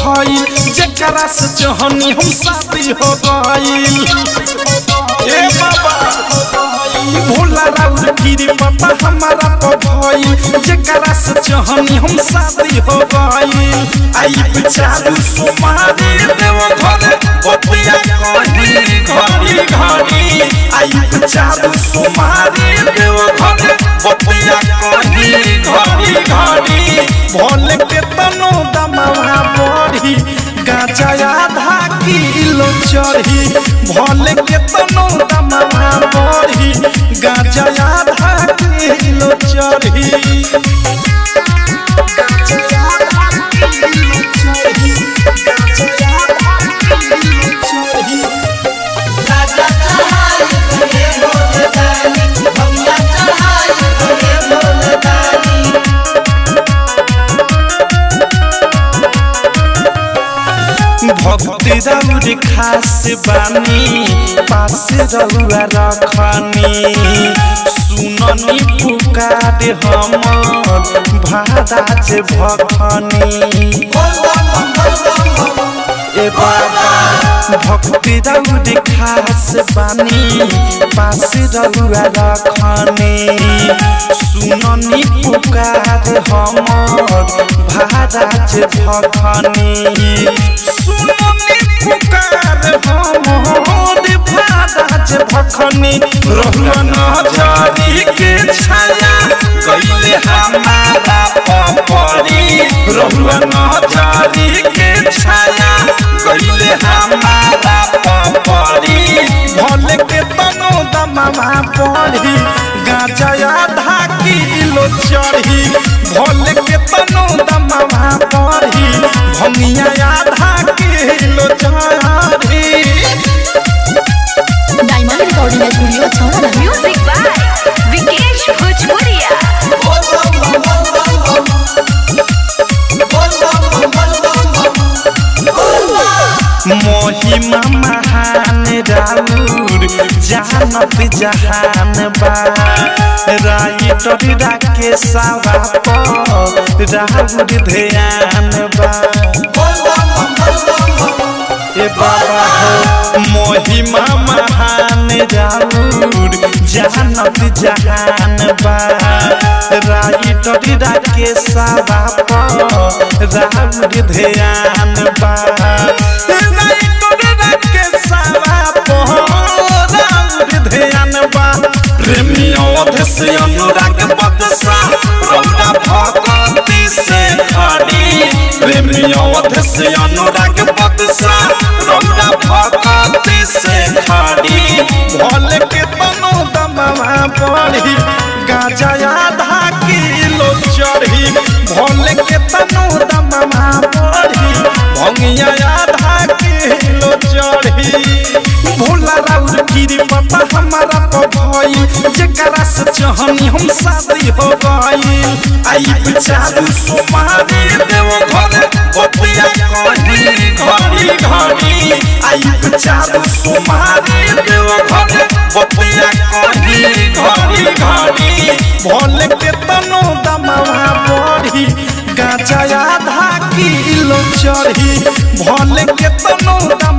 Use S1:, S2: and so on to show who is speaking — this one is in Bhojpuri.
S1: भइल जेकरा से जहनी हम शादी हो गइल ए बाबा भोला राउर गिरी पापा हमारा पर भइल जेकरा से जहनी हम शादी हो गइल आई बिचारू सुमारी देव घरे बतिया कही घड़ी घड़ी आई बिचारू सुमारी देव घरे बतिया कही घड़ी घड़ी भोले के तनो दमवा बढ़ी गाजा आधा किलो चढ़ी भोले के तनो दमवा बढ़ी गाजा आधा किलो चढ़ी गाजा आधा किलो चढ़ी गाजा आधा किलो चढ़ी
S2: राजा चढ़ाई करे भोले दानी भैया चढ़ाई करे भोले दानी
S1: भक्ति रौर खास बानी पास रौआ रखनी सुननी पुकार हमर भादाज भखनी
S2: बोल बम बम बोल बम बम
S1: ए बाबा भक्ति रौर खास बानी पास रौआ रखनी सुननी पुकार हमर भादाज भखनी सुननी पुकार हमर भादाज भखनी रहुआ नजरी के छाया गईले हमारा पपरी रहुआ नजरी के छाया गईले हमारा पपरी भले के तनो दमवा पड़ी गाजा आधा किलो चढ़ी भले के तनो दमवा पड़ी भंगिया आधा किलो चढ़ी
S3: डायमंड रिकॉर्डिंग स्टूडियो छौड़ा
S4: म्यूजिक बाय विकेश भोजपुरिया
S2: बोल बम बम बोल बम बम बोल बम बम बोल बम
S1: महिमा महान राउर जानत जहान बा राइटर राके सावा पर राउर ध्यान बा
S2: बोल बम बम बोल बम बम
S1: ए बाबा हो महिमा महान राउर जानत जहान बा राइटर राके सावा पर राउर ध्यान बा राइटर राके सावा पर राउर ध्यान बा प्रेमी अवधि अनुराग बदसा रौदा भगवती से खड़ी प्रेमी अवधि अनुराग बदसा रौदा भगवती से खड़ी भोले के तनो दमवा पड़ी गाजा आधा किलो चढ़ी भोले के तनो दमवा पड़ी भंगिया आधा किलो चढ़ी भोला राउर गिरी पता हमारा पर भइल जेकरा से जहनी हम शादी हो गइल आई बिचारू सुमारी देव घरे बतिया कही घड़ी घड़ी आई बिचारू सुमारी देव घरे बतिया कही घड़ी घड़ी भोले के तनो दमवा बढ़ी गाजा आधा किलो चढ़ी भोले के तनो दम